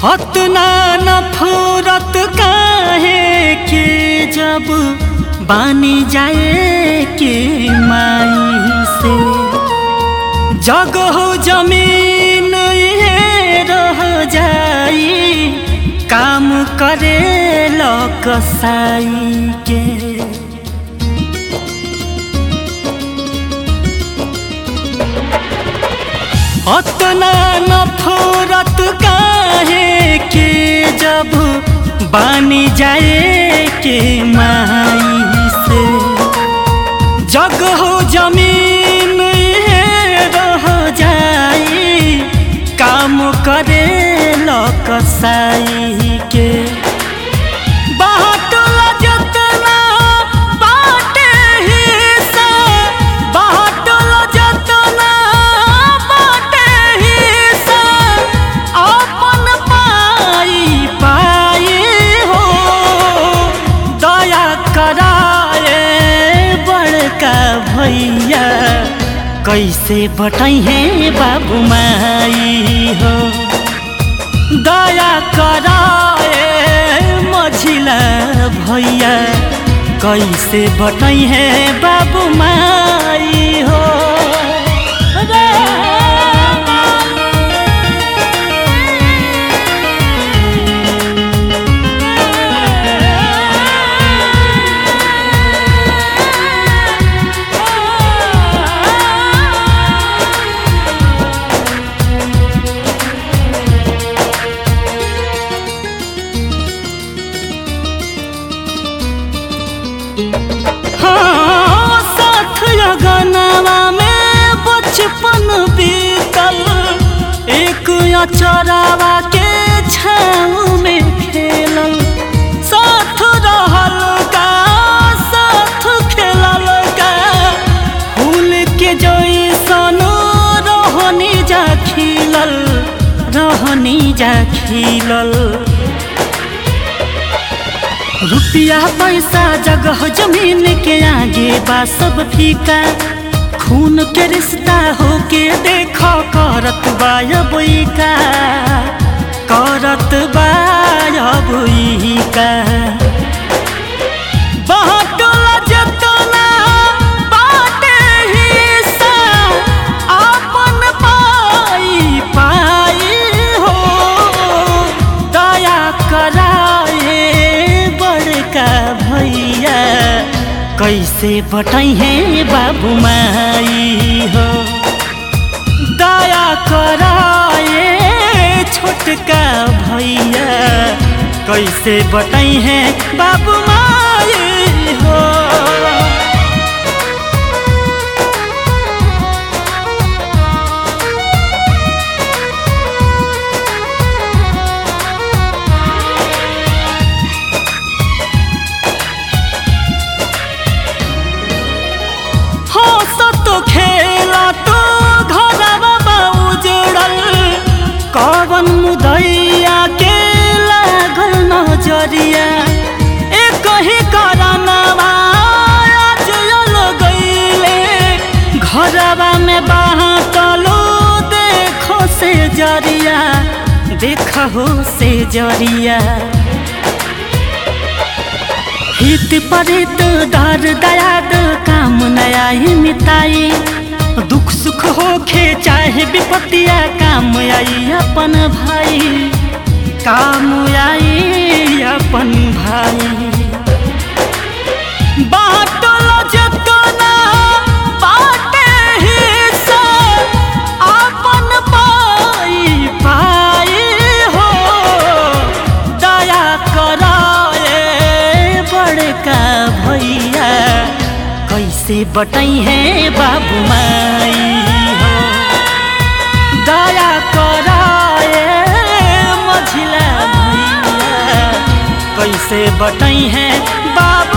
हतना नफरत काहे के जब बानी जाए के माई से जग हो जमीन ये रह जाई काम करे ल कसाई के अतना नफरत काहे के जब बानी जाए के माई से जग हो जमीन ये रह जाई काम करे ल कसाई के बाटल जतना बाटे हिस्सा बाटल जतना बाटे हिस्सा अपन पाई पाई हो दया कराए बड़का भैया कैसे बटाई है बाबू माई हो दया कराए मझिला भैया कैसे बटाई है बाबू माई हो रे हाँ, साथ लगनवा में बचपन बीतल एक अचरावा के छाँव में खेलल साथ रहल का साथ खेलल का फूल के जैसन रहनी जा खिलल रहनी जा खिलल रुपया पैसा जगह जमीन के आगे बा सब फीका खून के रिश्ता होके देखो करत बायबई का करत बायबई का बाटल जतना बाटे हिस्सा अपन पाई पाई हो दया कराए बड़का भैया कैसे बटाई है बाबू माई हो दया कराए छोटका भैया कैसे बटाई है बाबू माई हो हंसत खेला तो घरवा बा उजड़ल कवन मुदैया के लागल नजरिया एक ही करनवा आज यल गईले घरवा में बाटलो देखो से जरिया देखो से जरिया हित परित दर दयाद काम नया ही मिताई दुख सुख होखे चाहे विपत्तिया काम आई अपन भाई काम आई अपन भाई बाटल जतना बाटे हिस्सा अपन पाई पाई हो दया कराए बड़का भैया कैसे बटाई है बाबू माई हो दया कराए मझिला भैया कैसे बटाई है बाबू